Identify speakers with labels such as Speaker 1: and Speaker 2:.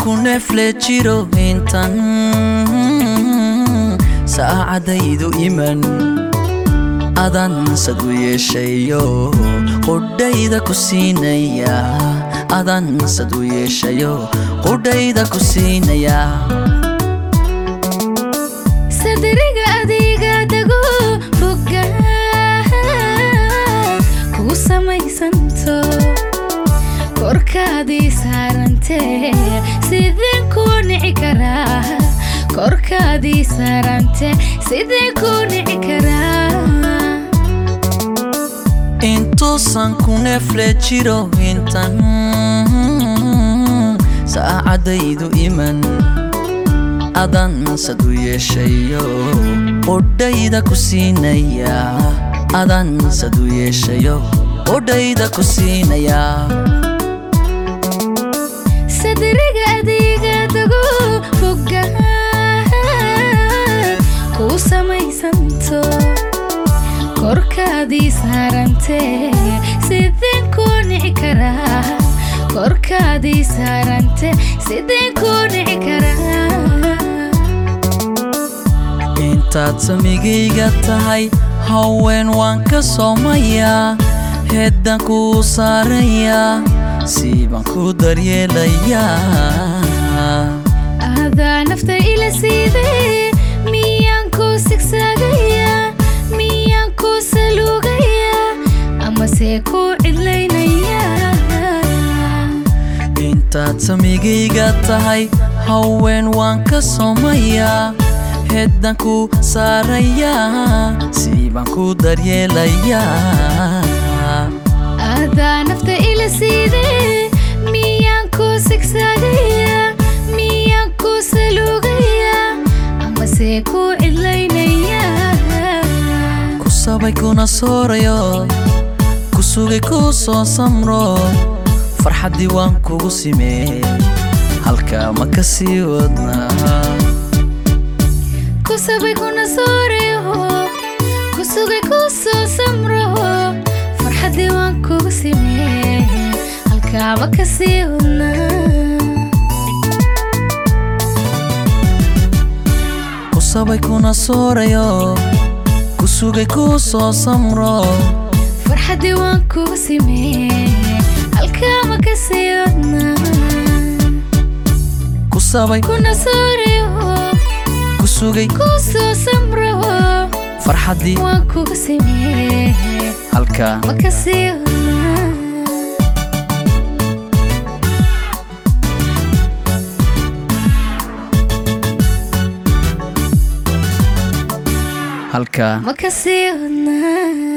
Speaker 1: ku neefle jiro intan saacadaydu iman adan sad u yeeshayo qudhayda ku siinaya adan sad u yeeshayo qudhayda ku siinaya
Speaker 2: sadriga adiga dago boga kugu samaysanto korkaadii saarantee sideen kuu nici karaa korkaadii saarantee sideen kuu nici karaa
Speaker 1: intuusan ku neefle jiro intan saacadaydu iman adan sad u yeeshayo qudhayda ku siinaya adan sad u yeeshayo qudhayda ku siinaya
Speaker 2: sadriga adiga dago boga kuu samaysanto korkaadii saarantee sideen kuu nici karaa korkaadii saarantee sideen kuu nici karaa
Speaker 1: intaad samigayga tahay haween waan ka soomayaa heeddaan kuu saarayaa siibaan ku daryeelayaa
Speaker 2: adaa nafta ila siidee miyaan kuu sigsaagayaa miyaan kuu saluugayaa amase kuu cidlaynayaa
Speaker 1: intaad samigayga tahay haween waan ka soomayaa heeddaan ku saarayaa siibaan ku daryeelayaa
Speaker 2: adaa nafta ila siidee miyaan kuu sigsaagayaa miyaan kuu saluugayaa amase kuu cidlaynayaa
Speaker 1: ku sabay kuna soorayo ku sugay kuu soo samro farxaddii waan kugu simee halkaa ma ka sii wadnaa
Speaker 2: kusabay kuna soorayo kusugay kuu soo samro farxaddii waan kugu simee halkaaba ka sii wadnaa
Speaker 1: ku sabay kuna soorayo ku sugay kuu soo samro
Speaker 2: farxaddii waan kugu simee halkaaba ka sii wadnaa
Speaker 1: ku sabay
Speaker 2: kuna soorayo
Speaker 1: ku sugay
Speaker 2: kuu soo samro
Speaker 1: farxaddii
Speaker 2: waan kugu simee
Speaker 1: halkaa
Speaker 2: ma ka sii wadnaa
Speaker 1: halkaa
Speaker 2: ma ka sii wadnaa